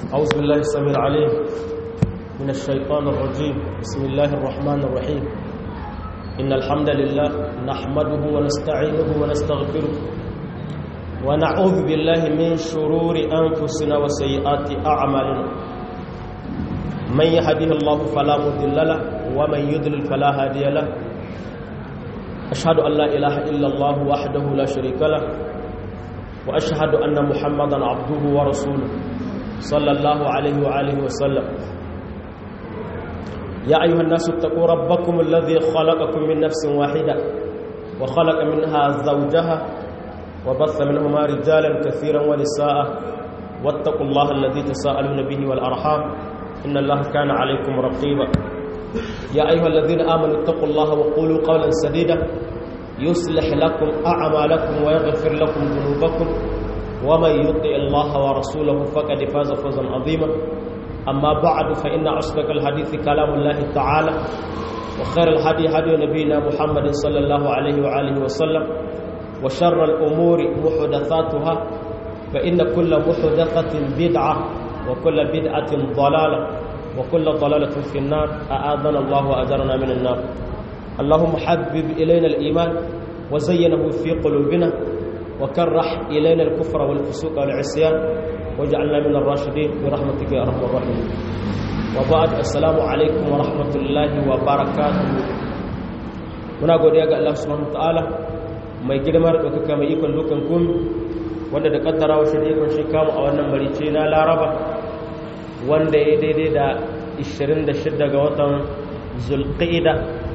أعوذ بالله السميع العليم من الشيطان الرجيم بسم الله الرحمن الرحيم إن الحمد لله نحمده ونستعينه ونستغفره ونعوذ بالله من شرور أنفسنا وسيئات أعمالنا من يهده الله فلا مضل له ومن يضلل فلا هادي له أشهد أن لا إله إلا الله وحده لا شريك له وأشهد أن محمدا عبده ورسوله صلى الله عليه وآله وسلم يا أيها الناس اتقوا ربكم الذي خلقكم من نفس واحدة وخلق منها زوجها وبث منهما رجالا كثيرا ونساء واتقوا الله الذي تساءلون به والأرحام إن الله كان عليكم رقيبا يا أيها الذين آمنوا اتقوا الله وقولوا قولا سديدا يصلح لكم أعمالكم ويغفر لكم ذنوبكم ومن يطع الله ورسوله فقد فاز فوزا عظيما أما بعد فإن أصدق الحديث كلام الله تعالى وخير الهدي هدي نبينا محمد صلى الله عليه وآله وسلم وشر الأمور محدثاتها فإن كل محدثة بدعة وكل بدعة ضلالة وكل ضلالة في النار أعاذنا الله وأجرنا من النار اللهم حبب إلينا الإيمان وزينه في قلوبنا وكرح إلينا الكفر والفسوق والعصيان واجعلنا من الراشدين برحمتك يا أرحم الراحمين وبعد السلام عليكم ورحمة الله وبركاته muna godiya ga Allah subhanahu wataala mai girma da ɗaukaka mai ikon dukan kun wanda da kaddara wa shi da ikon shi kamu a wannan marice na laraba wanda ya daidai da 26 ga watan zulqa'ida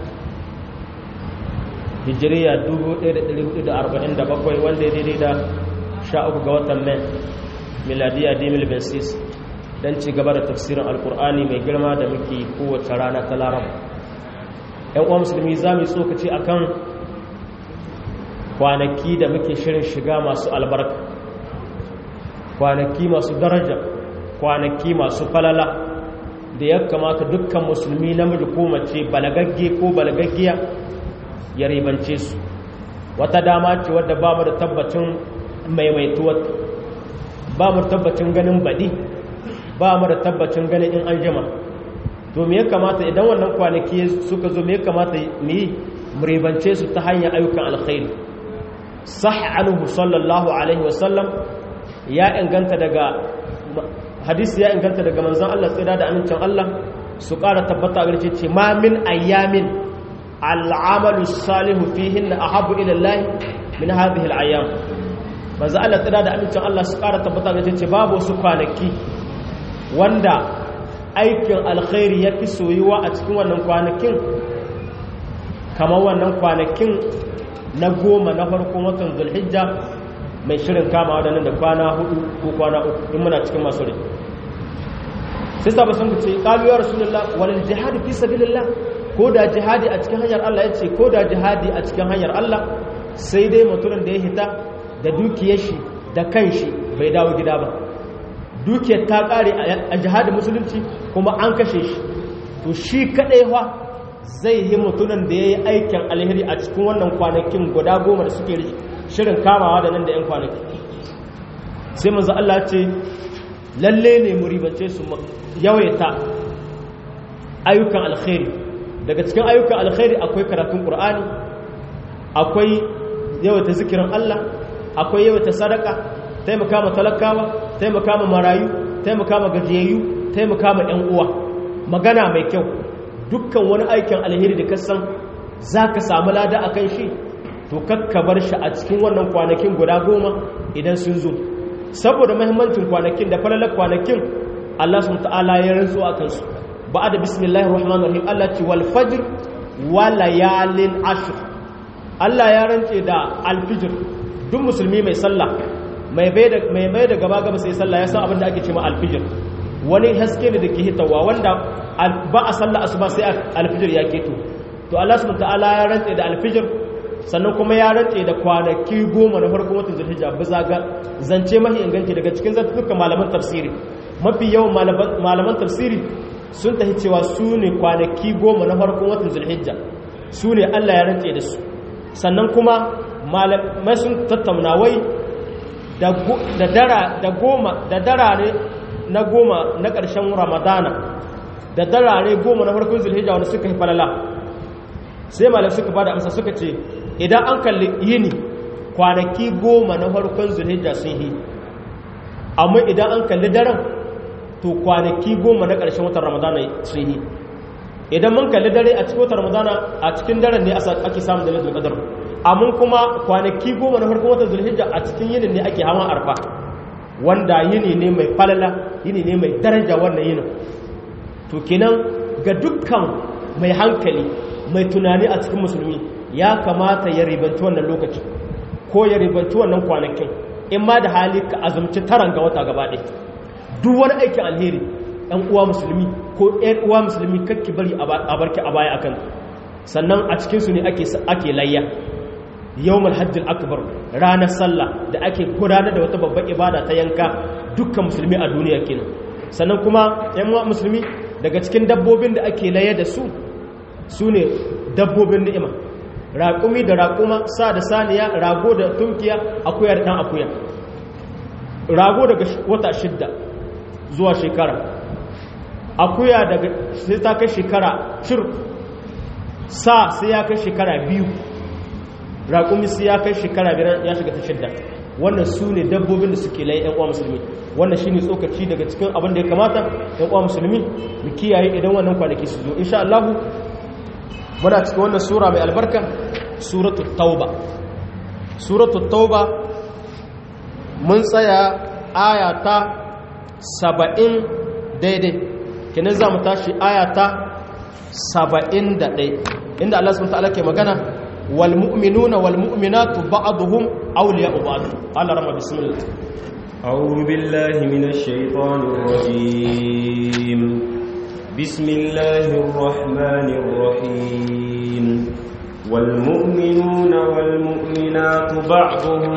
hijiriya 1447 wanda ya daidai da 13 ga watan mai miladiya 2026 don ci gaba da tafsirin alkur'ani mai girma da muke kowace rana ta laraba yan uwa musulmi za mu yi tsokaci a kan kwanaki da muke shirin shiga masu albarka kwanaki masu daraja kwanaki masu falala da ya kamata dukkan musulmi namiji ko mace balagagge ko balagaggiya ya ribance su wata dama ce wadda ba mu da tabbacin maimaituwar ba mu da tabbacin ganin baɗi ba mu da tabbacin ganin in an jima to me ya kamata idan wannan kwanaki suka zo me ya kamata mu yi mu ribance su ta hanyar ayyukan alkhairi sah anhu sallallahu alaihi wasallam ya inganta daga hadisi ya inganta daga manzon Allah tsira da amincin Allah su ƙara tabbata a garce ce ma min ayyamin al'amalu salihu fihin na ahabu ilallahi min hadhihi al'ayyam manzo Allah tsira da amincin Allah su ƙara tabbata ga ce babu su kwanaki wanda aikin alkhairi ya fi soyuwa a cikin wannan kwanakin kamar wannan kwanakin na goma na farko watan zulhijja mai shirin kama waɗannan da kwana hudu ko kwana uku in muna cikin masu rai sai sabu sun ce ƙalu ya rasulullah wal jihadi fi sabilillah ko da jihadi a cikin hanyar Allah ya ce ko da jihadi a cikin hanyar Allah sai dai mutumin da ya hita da dukiyar shi da kanshi bai dawo gida ba dukiyar ta kare a jihadin musulunci kuma an kashe shi to shi kadai fa zai yi mutumin da ya yi aikin alheri a cikin wannan kwanakin guda goma da suke shirin kamawa da nan da 'yan kwanaki sai manzo Allah ce lalle ne mu ribance su yawaita ayyukan alkhairi daga cikin ayyukan alkhairi akwai karatun qur'ani akwai yawaita zikirin Allah akwai yawaita sadaka taimaka ma talakawa taimaka ma marayu taimaka ma gajiyayyu taimaka ma ƴan uwa magana mai kyau dukkan wani aikin alheri da kasan zaka samu lada akan shi to kakka bar shi a cikin wannan kwanakin guda goma idan sun zo saboda muhimmancin kwanakin da falalar kwanakin Allah subhanahu ta'ala ya rantsu akan su ba'da bismillahir rahmanir rahim Allah ce wal fajr wa layalin ashr Allah ya rantse da alfijir duk musulmi mai sallah mai bai da mai mai da gaba gaba sai sallah ya san abin da ake cewa alfijir wani haske ne dake hitawa wanda ba a sallah asuba sai alfijir ya keto to Allah subhanahu ta'ala ya rantse da alfijir sannan kuma ya rantse da kwanaki goma na farkon watan zulhijja bisa ga zance mahi inganci daga cikin zantukan malaman tafsiri mafi yawan malaman tafsiri sun tafi cewa su ne kwanaki goma na farkon watan zulhijja su ne Allah ya rantse da su sannan kuma malamai sun tattauna wai da dara da goma da darare na goma na ƙarshen ramadana da darare goma na farkon zulhijja wanda suka yi falala sai malam suka bada amsa suka ce idan an kalli yini kwanaki goma na farkon zulhijja sun yi amma idan an kalli daren to kwanaki goma na ƙarshen watan ramadana sun yi idan mun kalli dare a cikin watan ramadana a cikin daren ne ake samun dalilin qadar amma kuma kwanaki goma na farkon watan zulhijja a cikin yinin ne ake hawan arfa wanda yini ne mai falala yini ne mai daraja wannan yinin to kenan ga dukkan mai hankali mai tunani a cikin musulmi ya kamata ya ribanci wannan lokaci ko ya ribanci wannan kwanakin in ma da hali ka azumci taran ga wata gaba ɗaya duk wani aikin alheri ɗan uwa musulmi ko ɗan uwa musulmi kakki bari a barki a baya akan sannan a cikinsu ne ake layya yawmal hajjil akbar ranar sallah da ake gudanar da wata babbar ibada ta yanka dukkan musulmi a duniya kenan sannan kuma yan musulmi daga cikin dabbobin da ake laye da su su ne dabbobin ni'ima raƙumi da raƙuma sa da saniya rago da tunkiya akuya da ɗan akuya rago daga wata shidda zuwa shekara akuya daga sai ta kai shekara cir sa sai ya kai shekara biyu raƙumi sai ya kai shekara biyar ya shiga ta shidda wannan su ne dabbobin da suke laye yan uwa musulmi wannan shine tsokaci daga cikin abin da ya kamata yan uwa musulmi mu kiyaye idan wannan kwanaki su zo insha Allah muna cikin wannan sura mai albarka suratul tauba suratul tauba mun tsaya aya ta 70 daidai kenan za mu tashi aya ta 71 inda Allah subhanahu wa ta'ala ke magana والمؤمنون والمؤمنات بعضهم أولياء بعض قال رب بسم الله أعوذ بالله من الشيطان الرجيم بسم الله الرحمن الرحيم والمؤمنون والمؤمنات بعضهم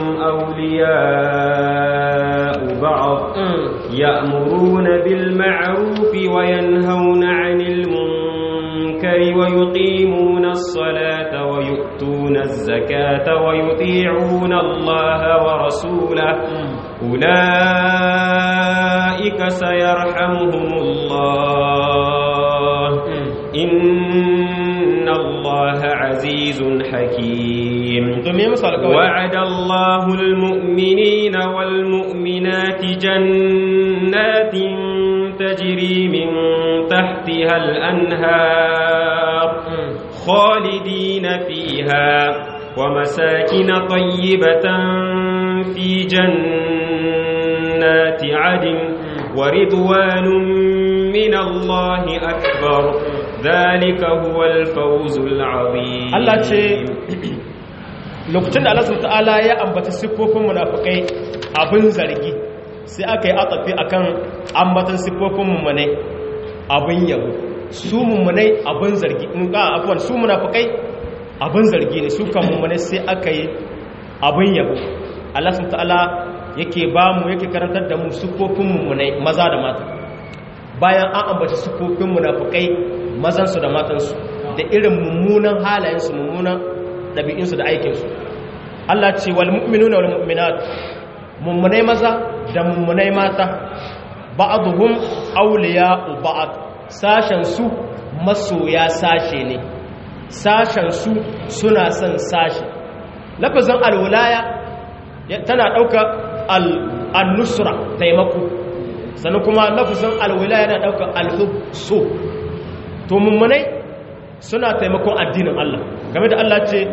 أولياء بعض يأمرون بالمعروف وينهون عن المنكر ويقيمون الصلاة ويؤتون الزكاة ويطيعون الله ورسوله أولئك سيرحمهم الله إن الله عزيز حكيم وعد الله المؤمنين والمؤمنات جنات تجري من تحتها الأنهار خالدين فيها ومساكن طيبة في جنات عدن ورضوان من الله أكبر ذلك هو الفوز العظيم Allah ce lokacin da Allah subhanahu ta'ala ya ambata siffofin munafikai abin zargi sai aka yi atafi akan ambatan siffofin mummunai abin yabo su mummunai abin zargi in ka afwan su munafikai abin zargi ne su kan mummunai sai aka yi abin yabo Allah subhanahu ta'ala yake ba mu yake karantar da mu siffofin mummunai maza da mata bayan an ambaci siffofin munafikai mazansu da matansu da irin mummunan halayensu mummunan ɗabi'insu da aikinsu Allah ce wal mu'minuna wal mu'minat mummunai maza da mummunai mata ba'dhum awliya'u ba'd sashen su masoya sashe ne sashen su suna son sashe lafazin alwilaya tana ɗauka al-nusra taimako sannan kuma lafazin alwilaya yana ɗauka al-hub so to mummunai suna taimakon addinin Allah game da Allah ce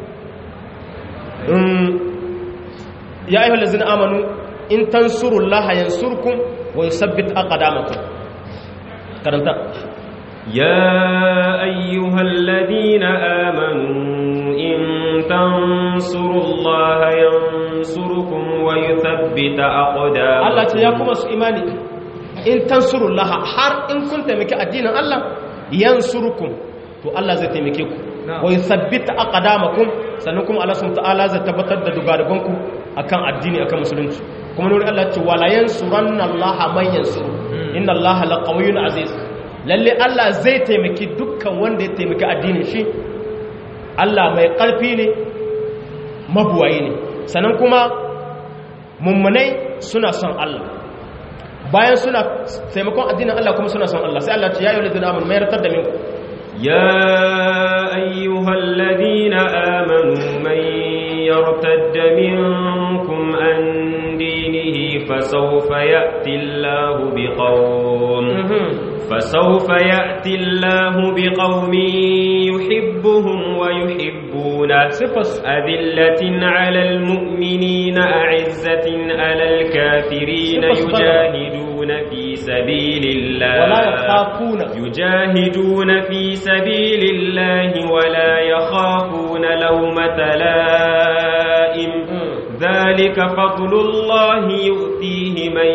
ya ayyuhal ladzina amanu in tansurullaha yansurkum wa yuthabbit aqdamakum karanta يا أيها الذين آمنوا إن تنصروا الله ينصركم ويثبت أقدامكم Allah ce ya kuma su imani in tansurullaha har in kun taimaki addinin Allah yansurukum to Allah zai taimake ku wa yuthabbita aqdamakum sannan kuma Allah subhanahu ta'ala zai tabbatar da dugaduganku akan addini akan musulunci kuma nuri Allah ce wala yansuranna Allah man yansuru inna Allah laqawiyyun aziz lalle Allah zai taimaki dukkan wanda ya taimaki addinin shi Allah mai karfi ne mabuwayi ne sannan kuma mummunai suna son Allah bayan suna taimakon addinin Allah kuma suna son Allah sai Allah ce ya yi ladina amanu mai ratar da minku يا أيها الذين آمنوا من يرتد منكم عن دينه فسوف يأتي الله بقوم فسوف يأتي الله بقوم يحبهم ويحبونه أذلة على المؤمنين أعزة على الكافرين يجاهدون في سبيل الله ولا يخافون يجاهدون في سبيل الله ولا يخافون لومة لائم ذلك فضل الله يؤتيه من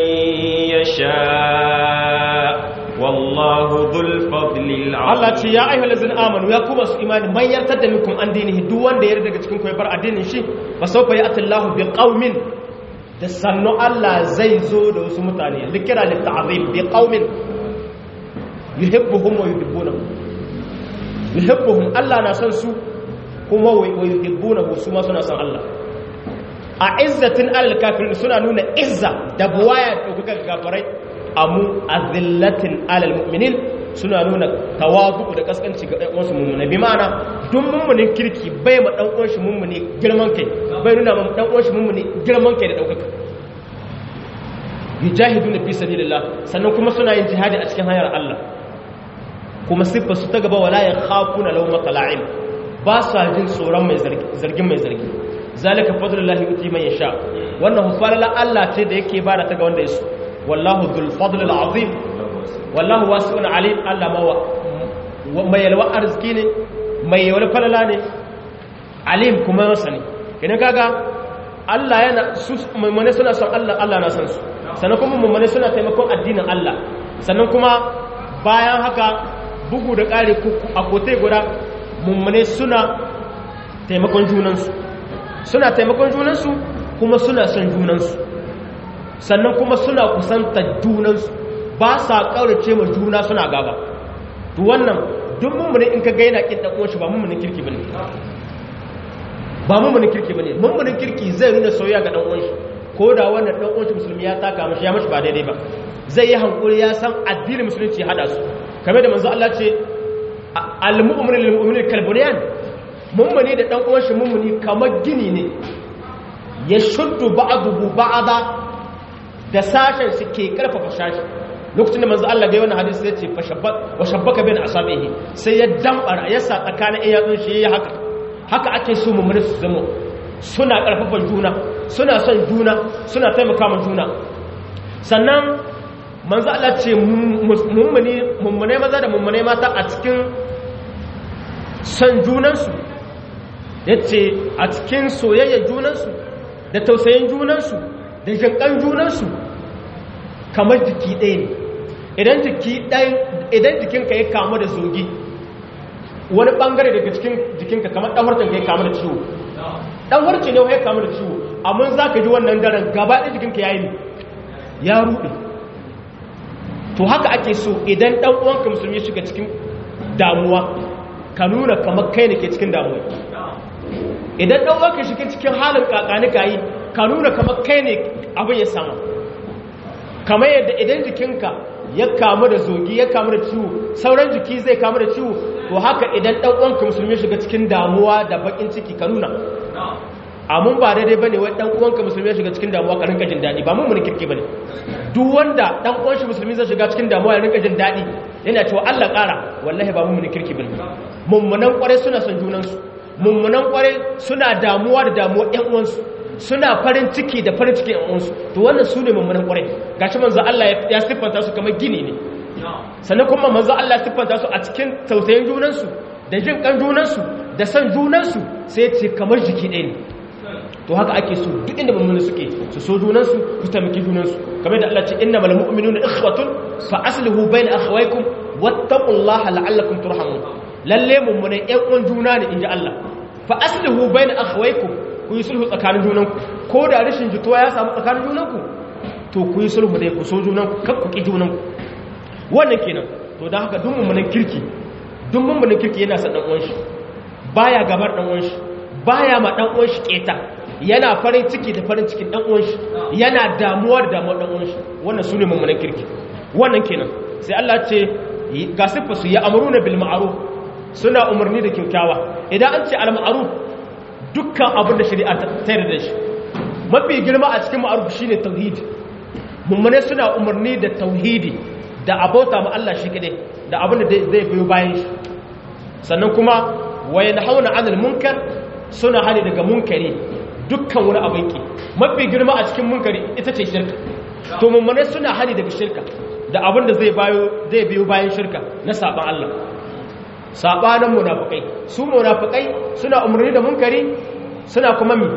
يشاء والله ذو الفضل العظيم Allah ce ya ayyuhal ladzina amanu ya kuma su imani man yartar da minkum an dinihi duk wanda ya daga cikin ku ya bar addinin shi fa sawfa ya'ti Allahu bi qaumin da sannu Allah zai zo da wasu mutane likira lit ta'zim bi qaumin yuhibbuhum wa yuhibbunahum yuhibbuhum Allah na san su kuma wa yuhibbunahu su ma suna san Allah a izzatin alal kafirin suna nuna izza da buwaya da kuka kafirai amu azillatin alal mu'minin suna nuna tawazu da kaskanci ga ɗan uwansu mummune bi ma'ana duk mummunin kirki bai ma ɗan uwan shi mummune girman kai bai nuna ma ɗan uwan shi mummune girman kai da ɗaukaka yujahiduna fi sabilillah sannan kuma suna yin jihadi a cikin hanyar Allah kuma siffar su ta gaba wala ya khafuna lawmata la'im ba sa jin tsoron mai zargin mai zargi zalika fadlullahi yuti man yasha wannan hufalala Allah ce da yake bada ta ga wanda yaso wallahu dhul fadl azim wallahu wasi'un alim Allah ma mai yalwa arziki ne mai yalwa falala ne alim kuma sani kina kaga Allah yana su mummune suna son Allah Allah na san su sannan kuma mummune suna taimakon addinin Allah sannan kuma bayan haka bugu da ƙari a kotai guda mummune suna taimakon junansu suna taimakon junansu kuma suna son junansu sannan kuma suna kusanta junansu ba sa ƙaurace ma juna suna gaba to wannan duk mummune in ka gaina ƙin ɗan uwanshi ba mummunin kirki ba ne ba mummunin kirki ba ne mummunin kirki zai nuna soyayya ga ɗan uwanshi ko da wannan ɗan uwanshi musulmi ya taka mashi ya mashi ba daidai ba zai yi hankuri ya san addinin musulunci hada su kamar da manzo Allah ce al-mu'minu lil mu'mini kalbunyan mummuni da dan uwan shi mummuni kamar gini ne ya shuddu ba'dahu ba'da da sashen shi ke karfafa sashi lokacin da manzo Allah bai wannan hadisi ya ce fa shabbat wa shabbaka bain asabihi sai ya dambara ya sa tsakanin iyatsun shi yayi haka haka ake so mummuni su zama suna karfafa juna suna son juna suna taimaka ma juna sannan manzo Allah ce mummune maza da mummune mata a cikin san junansu ya ce a cikin soyayyar junansu da tausayin junansu da jinkan junansu kamar jiki ɗaya ne idan jiki ɗaya idan jikinka ya kama da zogi wani ɓangare daga cikin jikinka kamar ɗanwarcin ka ya kama da ciwo ɗanwarci ne ya kama da ciwo amma za ka ji wannan daren gaba ɗaya jikinka ya yi ya ruɗe to haka ake so idan dan uwanka musulmi ya shiga cikin damuwa ka nuna kamar kai ne ke cikin damuwa idan dan uwanka shiga cikin halin kakanika yi ka nuna kamar kai ne abin ya sama kamar yadda idan jikinka ya kamu da zogi ya kamu da ciwo sauran jiki zai kamu da ciwo to haka idan dan uwanka musulmi ya shiga cikin damuwa da bakin ciki ka nuna amun ba daidai bane wai dan uwanka musulmi ya shiga cikin damuwa ka rinka jin dadi ba mun mun kirki bane duk wanda dan uwan shi musulmi zai shiga cikin damuwa ya rinka jin dadi yana cewa Allah ƙara wallahi ba mun mun kirki bane mummunan kware suna son junan su mummunan kware suna damuwa da damuwa ƴan uwan su suna farin ciki da farin ciki ƴan uwan su to wannan su ne mummunan kware gashi manzo Allah ya siffanta su kamar gini ne sannan kuma manzo Allah ya siffanta su a cikin tausayin junan su da jin kan junan su da san junan su sai ya ce kamar jiki ɗaya ne to haka ake so duk inda mummuni suke su so junansu su taimaki junansu kamar da Allah ce inna mal mu'minuna ikhwatun fa aslihu bayna akhawaykum wattaqullaha la'allakum turhamun lalle mummune ƴan uwan juna ne inji Allah fa aslihu bayna akhawaykum ku yi sulhu tsakanin junanku ko da rashin jituwa ya samu tsakanin junanku to ku yi sulhu dai ku so junanku kar ku ki junanku wannan kenan to dan haka duk mummunan kirki duk mummunan kirki yana son dan uwan shi baya gabar dan uwan shi baya ma dan uwan shi keta yana farin ciki da farin cikin dan uwan shi yana damuwar da damuwar dan uwan shi wannan sune mummunan kirki wannan kenan sai Allah ce ga sifa su ya amruna bil ma'ruf suna umarni da kyakkyawa idan an ce al ma'ruf dukkan abin da shari'a ta tayar da shi mafi girma a cikin ma'ruf shine tauhidi mummune suna umarni da tauhidi da abota ma Allah shi kadai da abin da zai biyo bayan shi sannan kuma wayan hauna anil munkar suna hali daga munkari dukkan wani abin ki mafi girma a cikin munkari ita ce shirka to mummune suna hali daga shirka da abin da zai bayo zai biyo bayan shirka na saban Allah sabanin munafikai su munafikai suna umarni da munkari suna kuma mi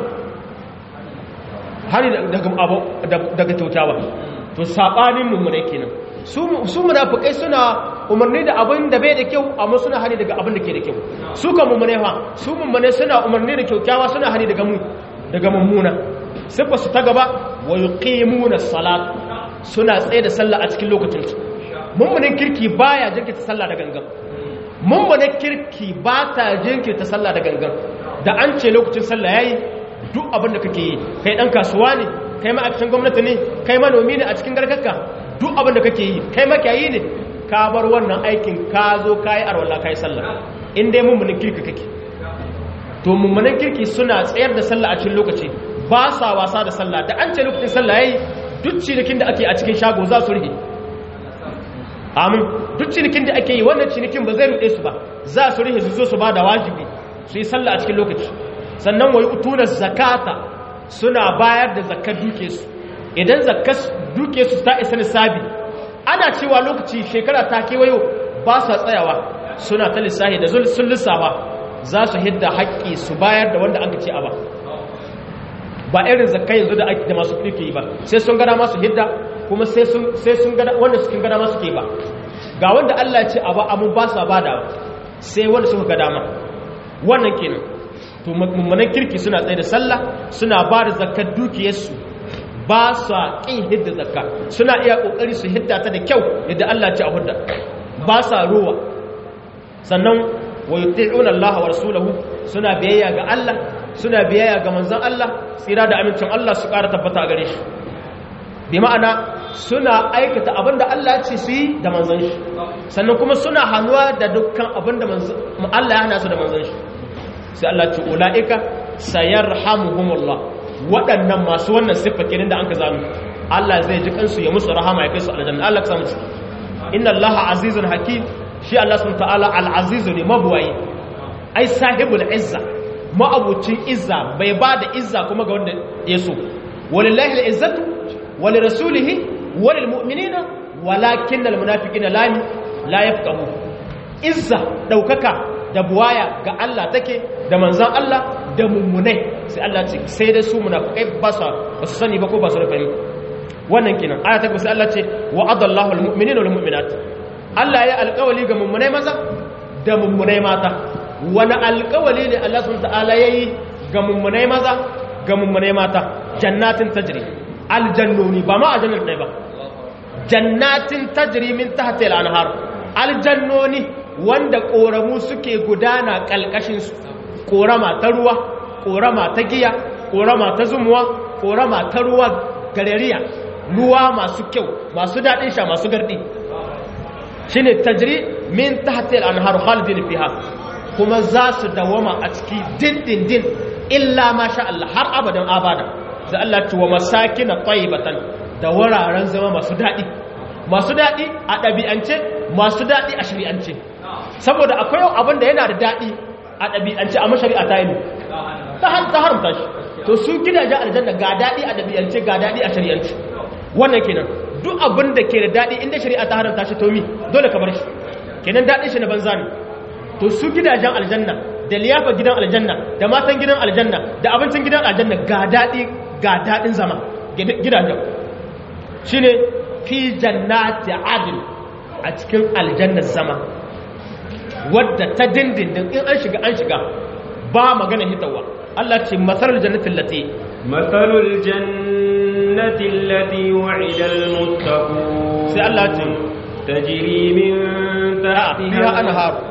hali daga abu daga kyautawa to sabanin mummune kenan su su munafikai suna umarni da abin da bai da kyau amma suna hali daga abin da ke da kyau su kan mummune fa su mummune suna umarni da kyautawa suna hali daga mu daga mummuna sifa su ta gaba wa yuqimuna salat suna tsaye da sallah a cikin lokacin su mummunin kirki baya jinkirta sallah da gangan mummunin kirki ba ta jinkirta sallah da gangan da an ce lokacin sallah yayi duk abin da kake yi kai dan kasuwa ne kai ma'aikacin gwamnati ne kai manomi ne a cikin garkarka duk abin da kake yi kai makiyayi ne ka bar wannan aikin ka zo ka yi arwallah ka yi sallah in dai mummunin kirki kake to mummunin kirki suna tsayar da sallah a cikin lokaci ba sa wasa da sallah da an ce lokacin sallah yayi duk cinikin da ake a cikin shago za su rige amin duk cinikin da ake yi wannan cinikin ba zai ruɗe su ba za su rige su zo su ba da wajibi su yi sallah a cikin lokaci sannan wai utuna zakata suna bayar da zakar duke su idan zakar duke su ta isa lissabi ana cewa lokaci shekara ta kewayo ba sa tsayawa suna ta lissahi da sun lissafa za su hidda haƙƙi su bayar da wanda aka ce a ba ba irin zakka yanzu da ake da masu kuɗi ke yi ba sai sun gada masu hidda kuma sai sun gada wanda suke gada masu ke ba ga wanda Allah ya ce a ba amu ba sa bada sai wanda suka gada ma wannan kenan to mummunan kirki suna tsaye da sallah suna ba da zakkar dukiyarsu ba sa ƙin hidda zakka suna iya ƙoƙari su hidda ta da kyau yadda Allah ya ce a hudda ba sa ruwa sannan wa yuti'una Allah wa rasulahu suna biyayya ga Allah suna biyayya ga manzon Allah tsira da amincin Allah su ƙara tabbata a gare shi bi ma'ana suna aikata abinda Allah ya ce su yi da manzon shi sannan kuma suna hannuwa da dukkan abinda Allah ya hana su da manzon shi sai Allah ce ulaika sayarhamuhumullah waɗannan masu wannan siffa kenan da anka zanu Allah zai ji kansu ya musu rahama ya kai su aljanna Allah ka samu su inna Allah azizun hakim shi Allah subhanahu ta'ala al-azizu ne mabuwayi ai sahibul izza ma'abucin izza bai ba da izza kuma ga wanda ya so walillahi al-izzatu wali rasulihi walil mu'minina walakin al-munafiqina la la yafqahu izza daukaka da buwaya ga Allah take da manzon Allah da mummunai sai Allah ce sai da su munafikai ba su ba su sani ba ko ba su da fahimta wannan kenan aya ta sai Allah ce wa'adallahu al-mu'minina wal mu'minat Allah ya alƙawali ga mummunai maza da mummunai mata wani alƙawali ne Allah sun ta'ala ya yi ga mummunai maza ga mummunai mata jannatin tajiri aljannoni ba ma a jannar ɗaya ba jannatin tajiri min tahta al-anhar aljannoni wanda ƙoramu suke gudana ƙalƙashinsu ƙorama ta ruwa ƙorama ta giya ƙorama ta zumuwa ƙorama ta ruwa garariya ruwa masu kyau masu daɗin sha masu garɗi shine tajri min tahti al-anhar khalidin fiha kuma za su dawama a ciki dindindin illa ma sha Allah har abadan abada sai Allah ce wa masakin tayyibatan da wuraren zama masu dadi masu dadi a dabi'ance masu dadi a shari'ance saboda akwai abin da yana da dadi a dabi'ance amma shari'a ta yi ta haramta shi to su gidajen aljanna ga dadi a dabi'ance ga dadi a shari'ance wannan kenan duk abin da ke da daɗi inda shari'a ta haramta shi tomi dole ka bar shi kenan daɗin shi na banza ne to su gidajen aljanna da liyafa gidan aljanna da matan gidan aljanna da abincin gidan aljanna ga daɗi ga daɗin zama gidajen shi ne fi jannati adil a cikin aljannar zama wadda ta dindindin in an shiga an shiga ba magana hitawa Allah ce masarar jannatin lati matsalul jannatin lati wa'idal muttaqun sai Allah ce tajri min tahtiha fiha anhar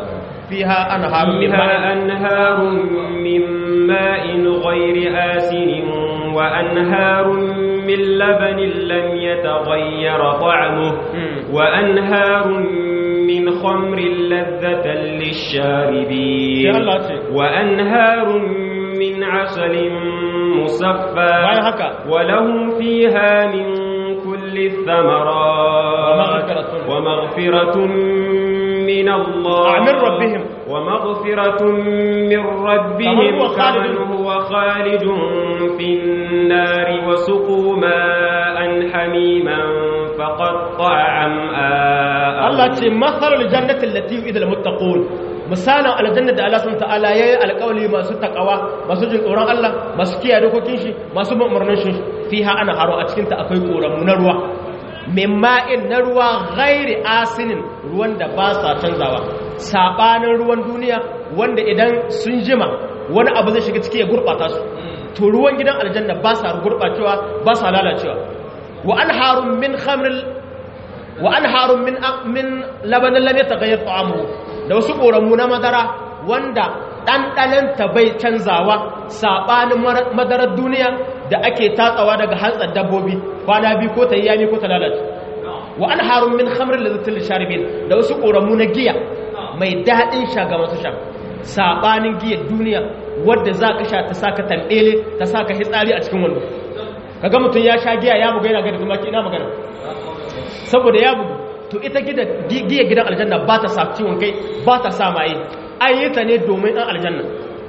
fiha anharun min فيها ma'in أنهار من ماء غير آسن وأنهار من لبن لم يتغير طعمه مم. وأنهار من خمر لذة للشاربين sai Allah ce وأنهار من عسل مصفى bayan haka ولهم فيها من كل الثمرات ومغفرة. ومغفرة من الله آه، من ربهم. ومغفرة من ربهم كمن هو خالد. كمن هو خالد في النار وسقوا ماء حميما فقطع أمعاءهم Allah ce mathalar jannatin lati yu'idul muttaqun misalin aljanna da Allah subhanahu ta'ala yayi alƙawli masu takawa masu jin tsoron Allah masu kiyaye dokokin shi masu bin umarnin shi fiha ana haro a cikin ta akwai koramu na ruwa mimma'in na ruwa ghairi asinin ruwan da ba sa canzawa sabanin ruwan duniya wanda idan sun jima wani abu zai shiga ciki ya gurbata su to ruwan gidan aljanna ba sa gurbacewa ba sa lalacewa wa anharun min khamril wa anharun min min labanin lam yataghayyar ta'amuhu da wasu koramu na madara wanda ɗanɗanon ta bai canzawa saɓanin madarar duniya da ake tatsawa daga hantsar dabbobi kwana biyu ko ta yi yami ko ta lalace wa anharun min khamrin lazzatin lisharibin da wasu koramu na giya mai daɗin sha ga masu sha saɓanin giyar duniya wadda za ka sha ta saka tambele ta saka hitsari a cikin wando kaga mutum ya sha giya ya buga yana gani kuma ina magana saboda ya bugu to ita giya gidan aljanna ba ta sa ciwon kai ba ta sa maye an yi ta ne domin an aljanna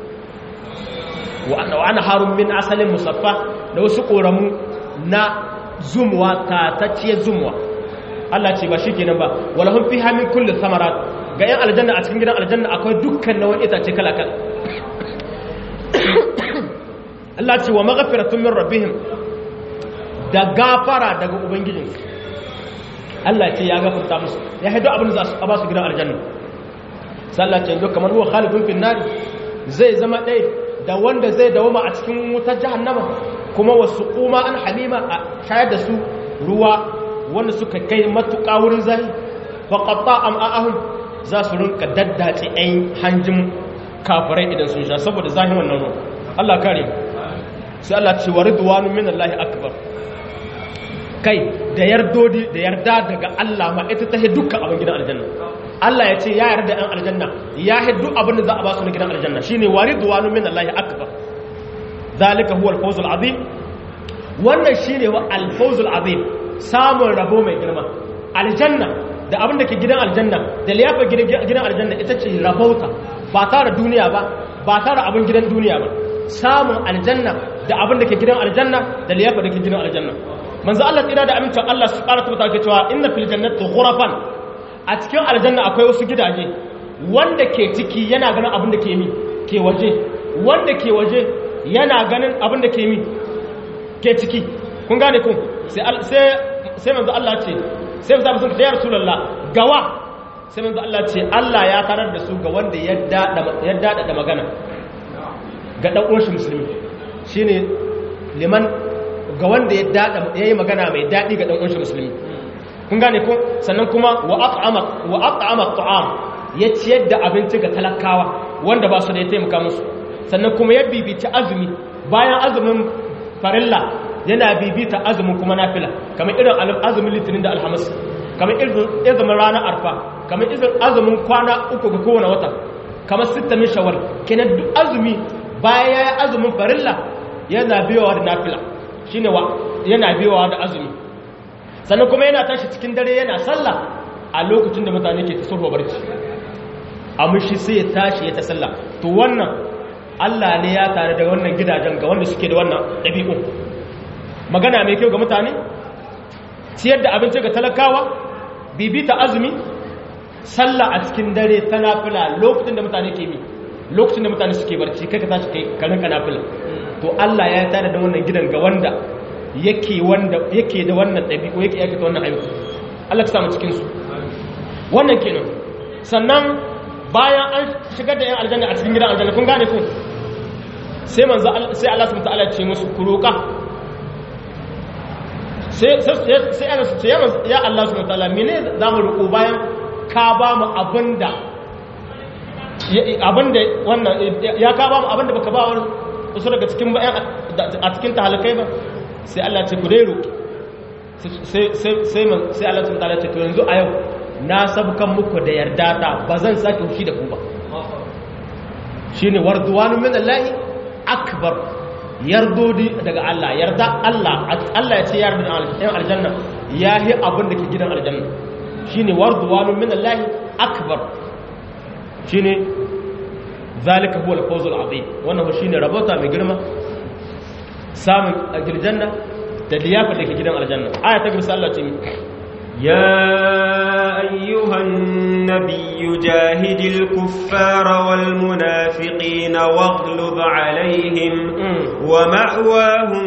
wa ana harun min asalin musaffa da wasu ƙoramu na zumuwa tatacciyar zumuwa Allah ce ba shi kenan ba walahun fi hamin kullum samarat ga 'yan aljanna a cikin gidan aljanna akwai dukkan nawan itace kala-kala Allah ce wa magafiratun min rabbihim da gafara daga ubangijinsu Allah ce ya gafarta musu ya haidu abin da za a ba su gidan aljanna sallah ce yanzu kamar huwa khalidun fin nar zai zama ɗaya da wanda zai dawoma a cikin wutar jahannama kuma wasu kuma an halima a shayar da su ruwa wanda suka kai matuƙa wurin zahi fa qatta am'ahum za su rinka daddace ɗayan hanjin kafirai idan sun sha saboda zahin wannan ruwa Allah kare sai Allah ce wa ridwanu minallahi akbar kai da yardodi da yarda daga Allah ma ita ta dukkan abin gidan aljanna Allah ya ce ya yarda ɗan aljanna ya hiddu abin da za a ba su na gidan aljanna shine waridwanu min Allah akbar zalika huwa al-fawz al-azim wannan shine wa al-fawz al-azim samun rabo mai girma aljanna da abin da ke gidan aljanna da liyafa gidan aljanna ita ce rabauta ba tare duniya ba ba tare abin gidan duniya ba samun aljanna da abin da ke gidan aljanna da liyafa da ke gidan aljanna manzo Allah tsira da amincin Allah su ƙara tabbata ke cewa inna fil jannati ghurafan a cikin aljanna akwai wasu gidaje wanda ke ciki yana ganin abin da ke mi ke waje wanda ke waje yana ganin abin da ke mi ke ciki kun gane kun sai sai sai manzo Allah ce sai manzo sun ce ya rasulullah gawa sai manzo Allah ce Allah ya tarar da su ga wanda ya dada ya dada da magana ga dan uwan shi musulmi shine liman ga wanda ya dada yayi magana mai dadi ga dan uwan shi musulmi kun gane ko sannan kuma wa at'ama wa at'ama at'am ya ciyar da abinci ga talakawa wanda ba su da ya taimaka musu sannan kuma ya bibita azumi bayan azumin farilla yana bibita azumin kuma nafila kamar irin azumin litinin da alhamis kamar irin azumin ranar arfa kamar irin azumin kwana uku ga kowane wata kamar sittamin shawar kenan duk azumi bayan ya yi azumin farilla yana biyowa da nafila shine wa yana biyowa da azumi sannan kuma yana tashi cikin dare yana sallah a lokacin da mutane ke tasofa barci amma shi sai ya tashi ya ta sallah to wannan Allah ne ya tare da wannan gidajen ga wanda suke da wannan ɗabi'un magana mai kyau ga mutane ciyar da abinci ga talakawa bibita azumi sallah a cikin dare ta nafila lokacin da mutane ke mi lokacin da mutane suke barci kai ka tashi kai ka rinka nafila to Allah ya tare da wannan gidan ga wanda yake wanda yake da wannan ɗabi'u yake yake da wannan ayyuka Allah ka samu cikin su wannan kenan sannan bayan an shigar da yan aljanna a cikin gidan aljanna kun gane ku sai manzo sai Allah subhanahu wataala ce musu ku roƙa sai sai sai ana su ce ya Allah subhanahu wataala mene za mu roƙo bayan ka ba mu abinda abinda wannan ya ka ba mu abinda baka ba wani wasu daga cikin bayan a cikin tahalikai ba sai Allah ce ku dai roki sai sai sai Allah ta ta'ala ce to yanzu a yau na sabkan muku da yarda ta ba zan sake hushi da ku ba shine warduwanu min Allah akbar yardodi daga Allah yarda Allah Allah ya ce yarda da aljanna yahi abin da ke gidan aljanna shine warduwanu min Allah akbar shine zalika huwa al-fawz al-azim wannan shine rabota mai girma samun aljanna da liyafa da ke gidan aljanna aya ta gaba Allah ce يا أيها النبي جاهد الكفار والمنافقين واغلظ عليهم ومأواهم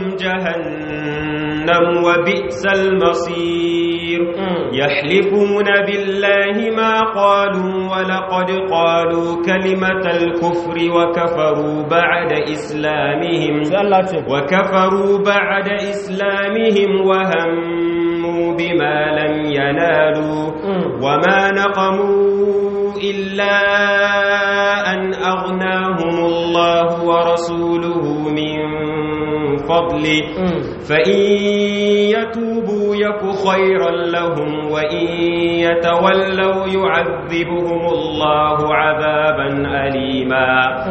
جهنم وبئس المصير يحلفون بالله ما قالوا ولقد قالوا كلمة الكفر وكفروا بعد إسلامهم وكفروا بعد إسلامهم وهموا بما لم ينالوا وما نقموا إلا أن أغناهم الله ورسوله من فضله فإن يتوبوا يك خيرا لهم وإن يتولوا يعذبهم الله عذابا أليما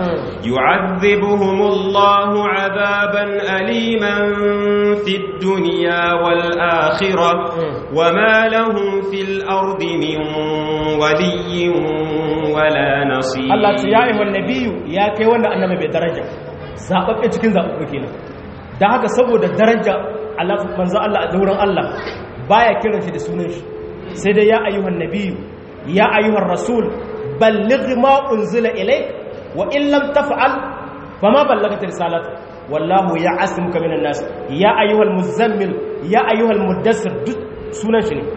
يعذبهم الله عذابا أليما في الدنيا والآخرة وما لهم في الأرض من ولي ولا نصير الله يا أيها النبي يا كي وانا أنما بدرجة zaɓaɓɓe cikin zaɓaɓɓe kenan da haka saboda daraja manzan Allah a dauran Allah baya kiran shi da sunan shi sai dai ya ayyuhan nabiyu ya ayyuhan rasul balligh ma unzila ilayk wa in lam taf'al fama ballagta risalata wallahu ya asimuka minan nas ya ayyuhal muzammil ya ayyuhal muddassir duk sunan shi ne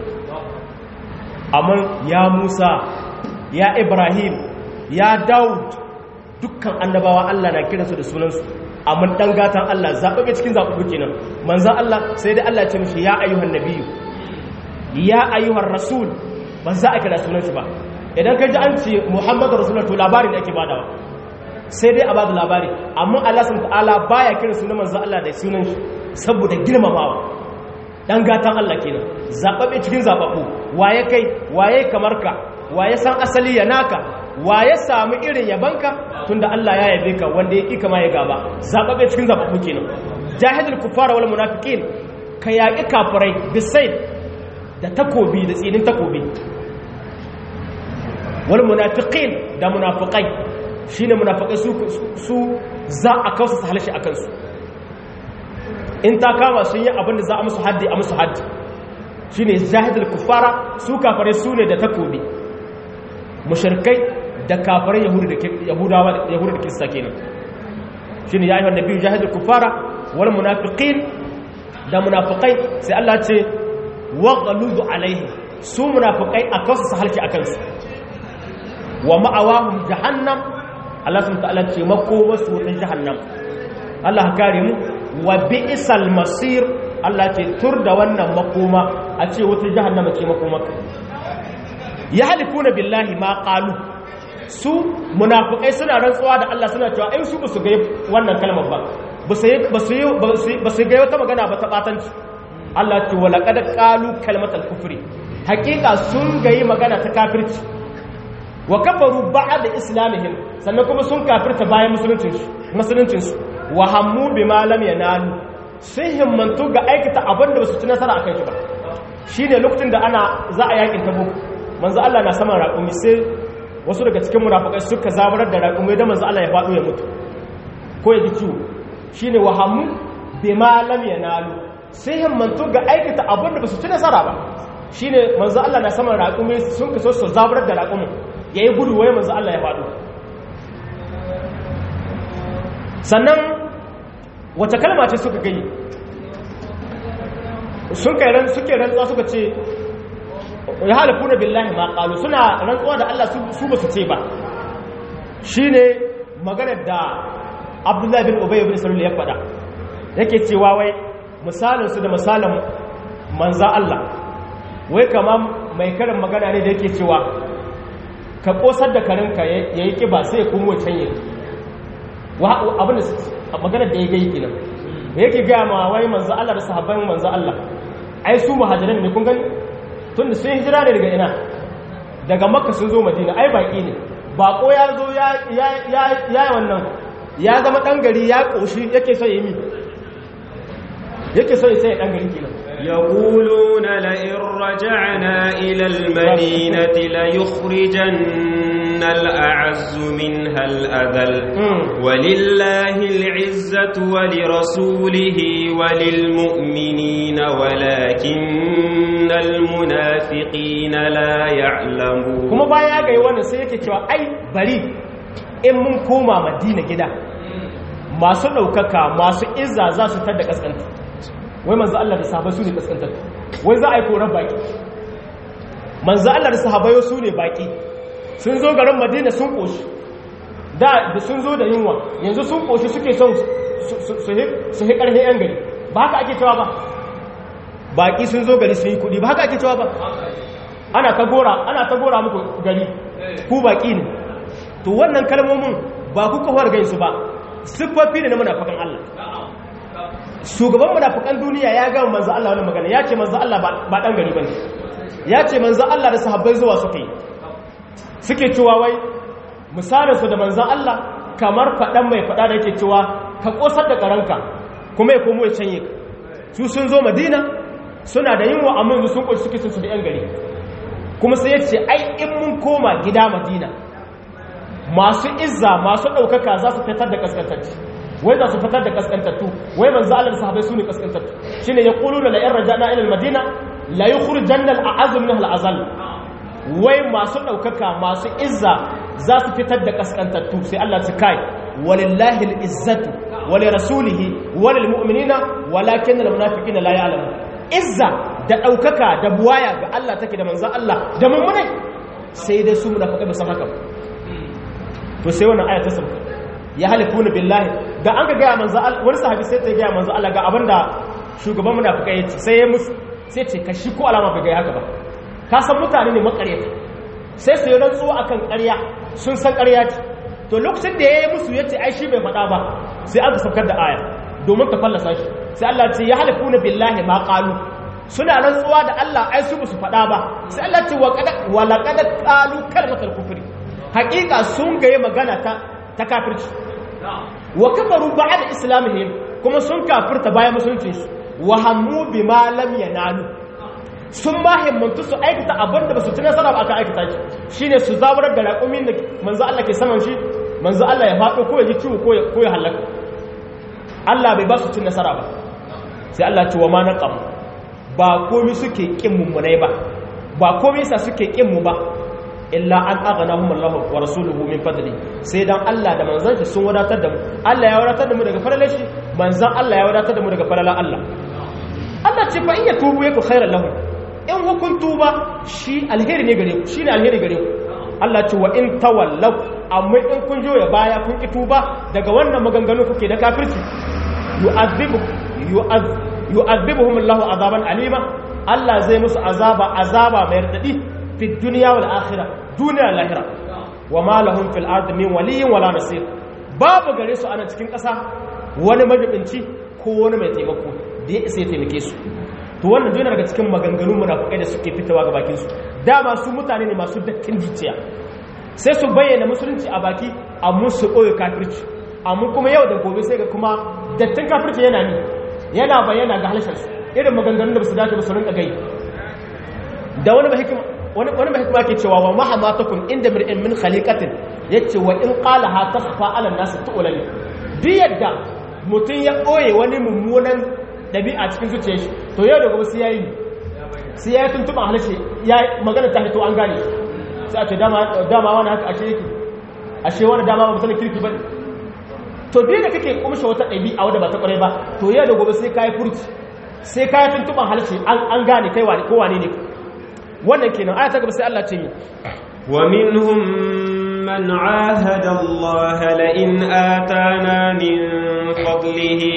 amma ya Musa ya Ibrahim ya Daud dukkan annabawa Allah na kiransu da sunansu amma dan gatan Allah zaɓaɓe cikin zaɓaɓe kenan manzan Allah sai dai Allah ce mishi ya ayyuhan nabiyyu ya ayyuhan rasul ba za a kira sunan shi ba idan ka ji an ce Muhammadu rasulullah to labarin da ake badawa sai dai a bada labari amma Allah subhanahu ta'ala baya kira sunan manzan Allah da sunan shi saboda girmamawa dan gatan Allah kenan zaɓaɓe cikin zaɓaɓu waye kai waye kamar ka waye san asali ya naka wa ya samu irin yabanka tunda Allah ya yabe ka wanda ya kika ma ya gaba zababe cikin zababu kenan jahidul kufara wal munafiqin ka yaki kafirai bisaid da takobi da tsinin takobi wal munafiqin da munafiqai shine munafiqai su su za a kausa su halashi akan su in ta kama sun yi abin da za a musu haddi a musu haddi shine jahidul kufara su kafirai su ne da takobi mushrikai da kafirai yahudawa yahudu da kirista kenan shine ya ayyuhan nabiyyu jahidul kufara wal munafiqin da munafiqai sai Allah ce waghlud alaihi su munafiqai akan su halki akan su wa ma'awahum jahannam Allah subhanahu ta'ala ce makoma su wutan jahannam Allah kare mu wa bi'sal masir Allah ce tur da wannan makoma a ce wutan jahannama ce makomaka ya halifuna billahi ma qalu su munafikai suna rantsuwa da Allah suna cewa ai su ba su ga wannan kalmar ba ba su ba su ga wata magana ba ta batanci Allah ce wala qad qalu kalmatal kufri hakika sun gayi magana ta kafirci wa kafaru ba'da islamihim sannan kuma sun kafirta bayan musuluncin su musuluncin su wa hammu bima lam yanalu sai himmantu ga aikata abin da ba su ci nasara akan shi ba shine lokacin da ana za a yakin tabuk manzo Allah na saman raƙumi sai wasu daga cikin munafikai suka zabarar da raƙumi da manzo Allah ya faɗo ya mutu ko ya ji ciwo shine wahamu bima lam yanalu sai himmantu ga aikata abin da ba su ci nasara ba shine manzo Allah na saman raƙumi sun kaso su zabarar da raƙumi yayi gudu waye manzo Allah ya faɗo sannan wata kalma ce suka gani sun kai ran suke rantsuwa suka ce ya halifuna billahi ma qalu suna rantsuwa da Allah su ba su ce ba shine maganar da Abdullah bin Ubay bin Salul ya faɗa yake cewa wai misalin su da misalin manza Allah wai kama mai karin magana ne da yake cewa ka kosar da karinka ya yi kiba sai ya komo can yi abin da maganar da ya gai kenan da yake gaya ma wai manzo Allah da sahabban manzo Allah ai su muhajiran ne kun gani tunda sun hijira ne daga ina daga makka sun zo madina ai baki ne bako ya zo ya ya ya wannan ya zama dan gari ya koshi yake so yi mi yake so sai dan gari kenan يقولون لئن رجعنا إلى المدينة ليخرجن الأعز منها الأذل ولله العزة ولرسوله وللمؤمنين ولكن المنافقين لا يعلمون kuma baya ga yi wannan sai yake cewa ai bari in mun koma madina gida masu ɗaukaka masu izza za su tar da ƙasƙanta wai manzo Allah da sahabbai su ne kaskantar wai za a yi koran baki manzo Allah da sahabbai su ne baki sun zo garin Madina sun koshi da da sun zo da yunwa yanzu sun koshi suke son su hi karhe yan gari ba haka ake cewa ba baki sun zo gari sun yi kudi ba haka ake cewa ba ana ta gora ana ta gora muku gari ku baki ne to wannan kalmomin ba ku kawar gaisu ba siffofi ne na munafikan Allah shugaban munafikan duniya ya ga manzo Allah wannan magana ya ce manzo Allah ba dan gari bane ya ce manzo Allah da sahabbai zuwa suka yi suke cewa wai misalin su da manzo Allah kamar fadan mai fada da yake cewa ka kosar da karanka kuma ya komo ya canye ka su sun zo Madina suna da yinwa amma yanzu sun koshi suke su da yan gari kuma sai ya ce ai in mun koma gida Madina masu izza masu daukaka za su fitar da kaskantacci wai za su fitar da kaskantattu wai manzo Allah da sahabbai su ne kaskantattu shine ya qulu la in rajana ila al-madina la yukhrijanna al-a'azz min al-azal wai masu daukaka masu izza za su fitar da kaskantattu sai Allah su kai walillahi al-izzatu wa li rasulihi wa lil mu'minina walakin al-munafiqina la ya'lamun izza da daukaka da buwaya ga Allah take da manzo Allah da mummunai sai dai su munafiqai ba san haka to sai wannan aya ta sauka ya halifuna billahi da an ga gaya manzo Allah wani sahabi sai ta gaya manzo Allah ga abinda shugaban munafika ya ce sai ya musu sai ce ka shi ko alama bai ga haka ba ka san mutane ne makaryata sai su yi rantsuwa akan ƙarya sun san ƙarya ce to lokacin da ya yi musu ya ce ai shi bai faɗa ba sai aka saukar da aya domin ta fallasa shi sai Allah ce ya halifuna billahi ma qalu suna rantsuwa da Allah ai su su faɗa ba sai Allah ce wa qad wa laqad qalu kalmatul kufri haƙiƙa sun gaye magana ta ta kafirci wa kafaru ba'da islamihim kuma sun kafirta bayan musulunci su wa hammu bima lam yanalu sun ma himmantu su aikata abin da basu ci nasara ba aka aikata shi shine su zaburar da raƙumin da manzo Allah ke saman shi manzo Allah ya faɗo ko ya ji ciwo ko ya ko ya halaka Allah bai ba su ci nasara ba sai Allah ce wa ma naqam ba komai suke kin mummunai ba ba komai sa suke kin mu ba illa an aghnahum Allah wa rasuluhu min fadli sai dan Allah da manzon shi sun wadatar da mu Allah ya wadatar da mu daga falalar shi manzon Allah ya wadatar da mu daga falalar Allah Allah ce fa in ya tubu yaku khairan lahum in hukun tuba shi alheri ne gare ku shi ne alheri gare ku Allah ce wa in tawallaw amma in kun joya baya kun ki tuba daga wannan maganganu kuke da kafirci yu'adhibu yu'adhibuhum Allah azaban alima Allah zai musu azaba azaba mai radadi fi duniya wal akhirah duniya lahira wa ma lahum fil ardi min waliyyin wala nasir babu gare su ana cikin ƙasa wani majibinci ko wani mai taimako da ya isa ya taimake su to wannan duniya daga cikin maganganun munafikai da suke fitowa ga bakin su dama su mutane ne masu dattin jiciya sai su bayyana musulunci a baki amma su ɓoye kafirci amma kuma yau da gobe sai ga kuma dattin kafirci yana ni yana bayyana ga halshen su irin maganganun da ba su dace ba su rinka gai da wani mahikima wani wani mai hikima ke cewa wa mahama takun inda mir'in min khaliqatin yace wa in qala ha takhfa ala nas tu'lani duk yadda mutun ya boye wani mummunan dabi'a cikin zuciyar shi to yau da gobe sai yayi sai yayi tuntuban halace ya magana ta fito an gane sai a ce dama dama wani haka ashe yake ashe wani dama ba mutane kirki bane to duk da kake kumshe wata dabi'a wadda ba ta kware ba to yau da gobe sai kai furci sai kai tuntuban halace an gane kai wani ko wane ne wannan kenan aya ta gaba sai Allah ce mi wa minhum man ahada Allah la in atana min fadlihi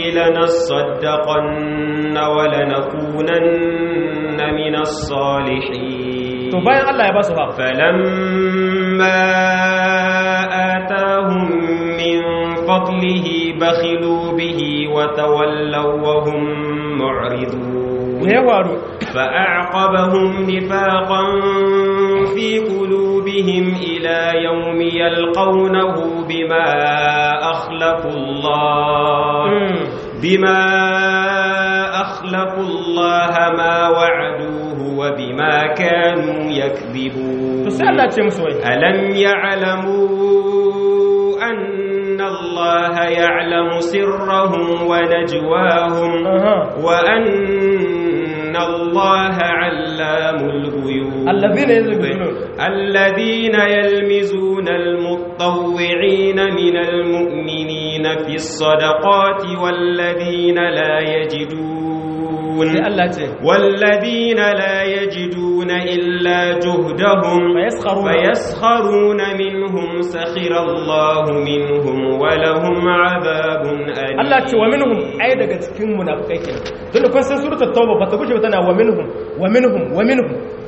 lanasaddaqanna wa lanakunanna min as-salihin to bayan Allah ya ba su fa فلما آتاهم من فضله بخلوا به وتولوا وهم معرضون me ya faru فأعقبهم نفاقا في قلوبهم إلى يوم يلقونه بما أخلفوا الله Mm. بما أخلفوا الله ما وعدوه وبما كانوا يكذبون to sai Allah ce musu wai ألم يعلموا أن الله يعلم سرهم ونجواهم aha وأن الله علام الغيوب الذين يلمزون الذين يلمزون المطوعين من المؤمنين في الصدقات والذين لا يجدون sai Allah ce والذين لا يجدون إلا جهدهم فيسخرون فيسخرون منهم سخر الله منهم ولهم عذاب أليم Allah ce wa minhum ai daga cikin munafikai kenan tunda kun san suratul tauba ba ta gushe ba tana wa minhum wa minhum wa minhum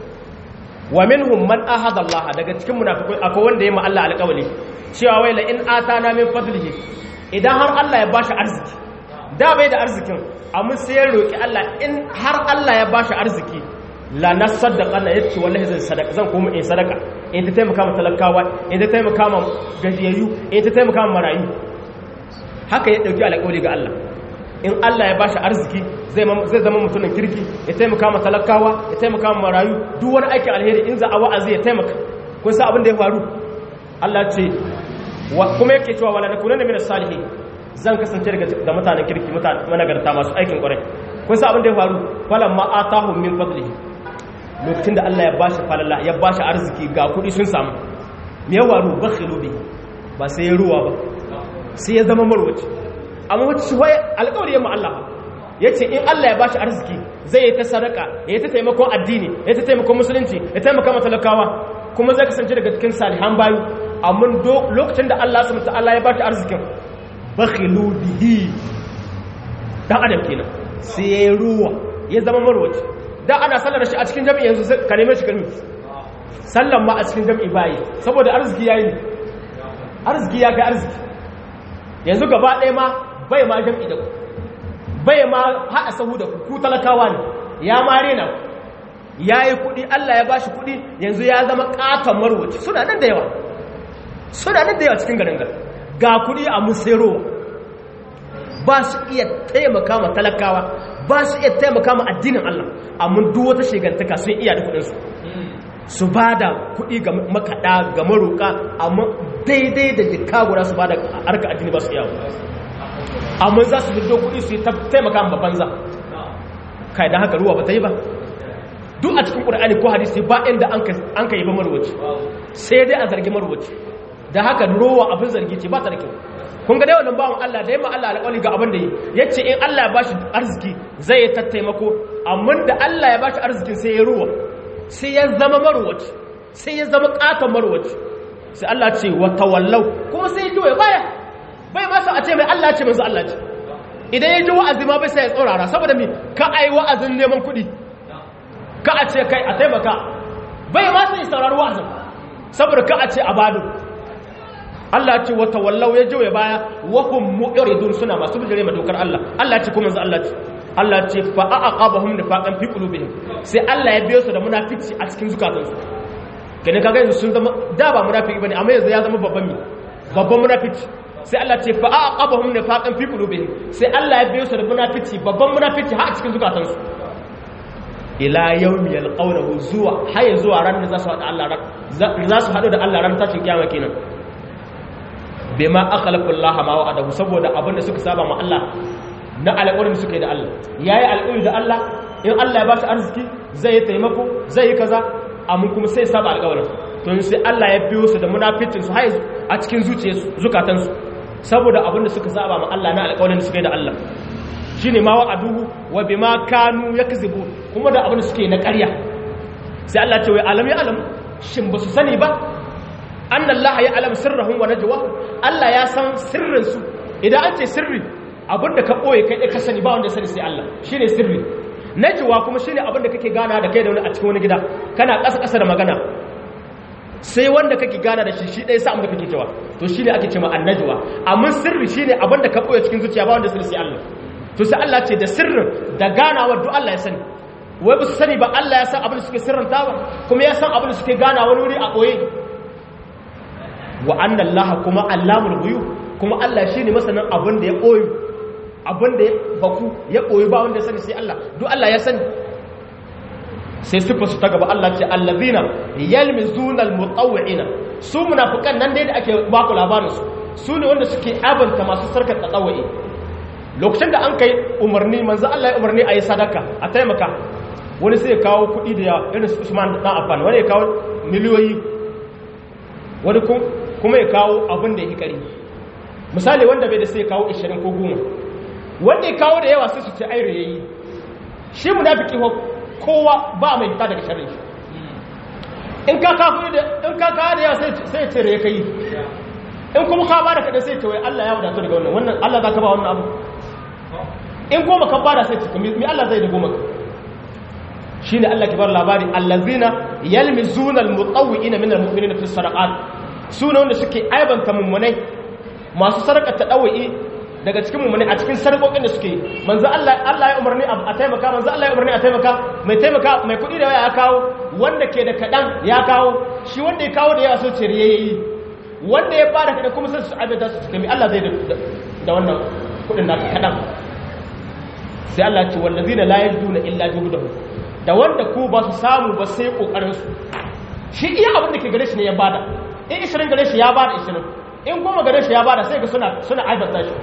wa minhum man ahada Allah daga cikin munafikai akwai wanda yayi ma Allah alƙawari cewa wai la in atana min fadlihi idan har Allah ya bashi arziki da bai da arzikin amma sai ya roki Allah in har Allah ya bashi arziki la nasaddaqa na yace wallahi zan sadaka zan koma in sadaka in ta taimaka ma talakawa in ta taimaka ma gajiyayyu in ta taimaka ma marayu haka ya dauki alƙawari ga Allah in Allah ya bashi arziki zai mam- zai zama mutumin kirki ya taimaka ma talakawa ya taimaka ma marayu duk wani aikin alheri in za a wa'azi ya taimaka kun san abin da ya faru Allah ce wa- kuma yake cewa wala nakunanna minas salihin zan kasance daga da mutanen kirki mutanen managarta masu aikin kwarai kun san abin da ya faru falamma atahum min fadlihi lokacin da Allah ya bashi falala ya bashi arziki ga kuɗi sun samu me ya faru bakhilu bi ba sai ya ruwa ba sai ya zama marwaci amma wata shi waye alƙawari ya Allah ya ce in Allah ya bashi arziki zai yi ta sadaka ya yi ta taimakon addini ya yi ta taimakon musulunci ya taimaka matalakawa kuma zai kasance daga cikin salihan bayu amma do- lokacin da Allah subhanahu ta'ala ya bashi arzikin bakhilu bihi dan adam kenan sai ya yi ruwa ya zama marwaci da ana sallar shi a cikin jami'i yanzu sai ka neme shi kalmi sallan ma a cikin jami'i bayi saboda arziki yayi ne arziki ya kai arziki yanzu gaba ɗaya ma bai ma jam'i da ku bai ma haɗa sahu da ku ku talakawa ne ya ma rena ku ya yi kuɗi Allah ya ba shi kuɗi yanzu ya zama ƙaton marwaci suna nan da yawa suna nan da yawa cikin garin gar ga kuɗi a musero ba su iya taimaka ma talakawa ba su iya taimaka ma addinin Allah amma duk wata shigantaka sun iya da kuɗinsu su ba da kuɗi ga makaɗa ga maroƙa amma daidai da jika guda su ba da harka addini ba su yawo amma za su fito kuɗi su yi ta taimaka ma banza kai da haka ruwa ba ta yi ba duk a cikin ƙur'ani ko hadisi ba inda an ka yi ba marwaci sai dai a zargi marwaci da haka ruwa abin zargi ce ba ta da kyau kun ga dai wannan bawan Allah da yamma Allah alƙawari ga abin da yi yace in Allah ya bashi arziki zai yi tattaimako amma da Allah ya bashi arzikin sai ya ruwa sai ya zama marwaci sai ya zama katon marwaci sai Allah ce wa tawallau kuma sai ya ji ya baya bai ma sa a ce mai Allah ce manzo Allah ce idan ya ji wa'azi ma bai sai ya tsaurara saboda mi ka ai wa'azin neman kuɗi ka a ce kai a taimaka bai ma sai ya saurari wa'azin saboda ka a ce a bado Allah ce wa tawallau ya ji ya baya wa hum mu'ridun suna masu bijire ma dokar Allah Allah ce kuma manzo Allah ce Allah ce fa aqabahum nifaqan fi qulubihim sai Allah ya biyo su da munafici a cikin zukatansu kene kaga yanzu sun zama da ba munafiki bane amma yanzu ya zama babban mi babban munafici sai Allah ce fa aqabahum nifaqan fi qulubihim sai Allah ya biyo su da munafici babban munafici har a cikin zukatansu ila yawmi yalqawnahu zuwa har zuwa ran da za su hada Allah za su hadu da Allah ran tashin kiyama kenan bima akhlaqa Allah ma wa'adahu saboda abinda suka saba ma Allah na alƙawarin suka yi da Allah ya yi alƙawari da Allah in Allah ya ba shi arziki zai yi taimako zai yi kaza amma kuma sai saba alƙawarin to sai Allah ya biyo su da munafitin su hai a cikin zuciyarsu zukatansu saboda abinda suka saba ma Allah na alƙawarin suka yi da Allah shine ma wa'aduhu wa bima kanu yakzibu kuma da abinda suke na ƙarya sai Allah ce wai alam ya alam shin ba su sani ba annallaha ya alam sirrahum wa najwahum Allah ya san sirrin su idan an ce sirri abinda ka ɓoye kai ɗaya ka sani ba wanda sani sai Allah shi ne sirri najwa kuma shine abin da kake gana da kai da wani a cikin wani gida kana ƙasa ƙasa da magana sai wanda kake gana da shi shi ɗaya sa da kake cewa to shine ake cewa annajwa amma sirri shine abin da ka koya cikin zuciya ba wanda sirri sai Allah to sai Allah ce da sirrin da ganawar duk Allah ya sani wai ba su sani ba Allah ya san abin da suke sirranta ba kuma ya san abin da suke gana wani wuri a ɓoye wa annan laha kuma allamul buyu kuma Allah shi ne masanin abin da ya ɓoye abin da ya baku ya ɓoye ba wanda ya sani sai Allah duk Allah ya sani sai sifa su ta gaba Allah ce allazina yalmizuna almutawwi'ina su munafikan nan dai da ake baku labarin su su ne wanda suke abanta masu sarkar tsawai lokacin da an kai umarni manzo Allah ya umarni a yi sadaka a taimaka wani sai ya kawo kuɗi da yawa irin su Usman dan Affan wani ya kawo miliyoyi wani kuma ya kawo abin da ya kari misali wanda bai da sai ya kawo 20 ko 10 wanda ya kawo da yawa sai su ce ai yayi shi munafiki ko kowa ba mai fita daga sharri shi in ka kawo da in ka kawo da yawa sai sai ya ce ya kai in kuma ka bada kada sai ce wai Allah ya wadatu daga wannan wannan Allah zaka ba wannan abu in goma ka bada sai ce mi Allah zai da goma shine Allah ke bar labari allazina yalmizuna almutawwi'ina min almu'minina fi sadaqat sune wanda suke aibanta mummunai masu sarka ta dawi daga cikin mummunai a cikin sarkokin da suke manzo Allah Allah ya umarni a taimaka manzo Allah ya umarni a taimaka mai taimaka mai kudi da ya kawo wanda ke da kadan ya kawo shi wanda ya kawo da yawa so ce yayi wanda ya fara kadan kuma sai su aibata su cikin Allah zai da wannan kudin da kadan sai Allah ya ce wallazina la yajiduna illa juhdahum da wanda ku ba su samu ba sai kokarinsu shi iya abin da ke gare shi ne ya bada in 20 gare shi ya bada 20 in goma gare shi ya bada sai ga suna suna aibata shi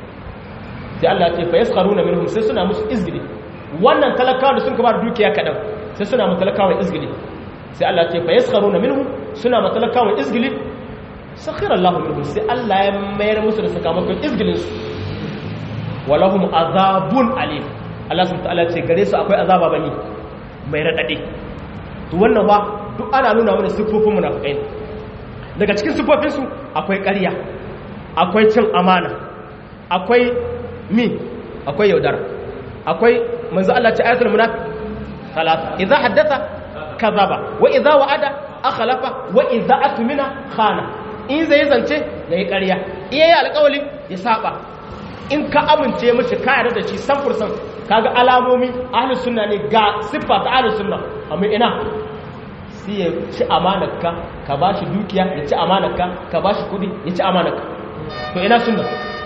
sai Allah ce fa yaskharuna minhum sai suna musu izgili wannan talakawa da sun ka bada dukiya kadan sai suna mu talakawa izgili sai Allah ce fa yaskharuna minhum suna mu talakawa izgili sakhira Allah minhum sai Allah ya mayar musu da sakamakon izgilin su walahum azabun alim Allah subhanahu wa ta'ala ce gare su akwai azaba bani mai raɗaɗe to wannan ba duk ana nuna mana siffofin munafikai ne daga cikin siffofinsu akwai ƙarya akwai cin amana akwai mi akwai yaudara akwai manzo Allah ce ayatul munafiq talata idza haddatha kadhaba wa idza wa'ada akhlafa wa idza atmina khana in zai zance yayi ƙarya iya yi alƙawali ya saba in ka amince mishi ka yarda da shi 100% kaga alamomi ahlus sunna ne ga siffa ta ahlus sunna amma ina sai ya ci amanarka ka bashi dukiya ya ci amanarka ka bashi kudi ya ci amanarka to ina sunna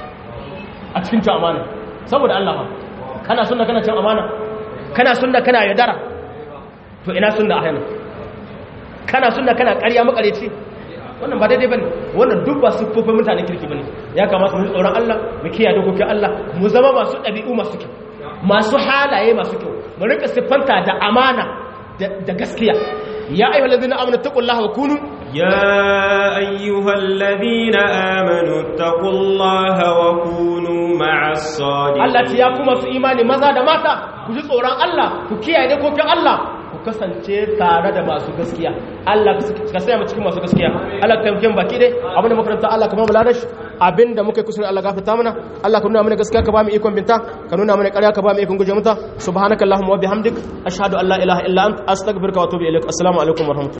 a cikin cin amana saboda Allah ba kana sunna kana cin amana kana sunna kana yadara to ina sunna a hannun kana sunna kana ƙarya makareci wannan ba daidai bane wannan duk ba siffofin mutanen kirki bane ya kamata mu tsoron Allah mu kiyaye dokokin Allah mu zama masu ɗabi'u masu kyau masu halaye masu kyau mu rika siffanta da amana da gaskiya ya ayyuhal ladina amanu taqullaha wa kunu يا أيها الذين آمنوا اتقوا الله وكونوا مع الصادقين Allah ce ya kuma su imani maza da mata ku ji tsoron Allah ku kiyaye dokokin Allah ku kasance tare da masu gaskiya Allah ka saya mu cikin masu gaskiya Allah ka taimake mu baki dai abinda makaranta Allah ka ba mu ladashi abinda muka yi kusurin Allah gafarta mana Allah ka nuna mana gaskiya ka ba mu ikon binta ka nuna mana ƙarya ka ba mu ikon guje mata subhanakallahumma wa bihamdik ashhadu an la ilaha illa anta astaghfiruka wa atubu ilaik assalamu alaikum wa rahmatullahi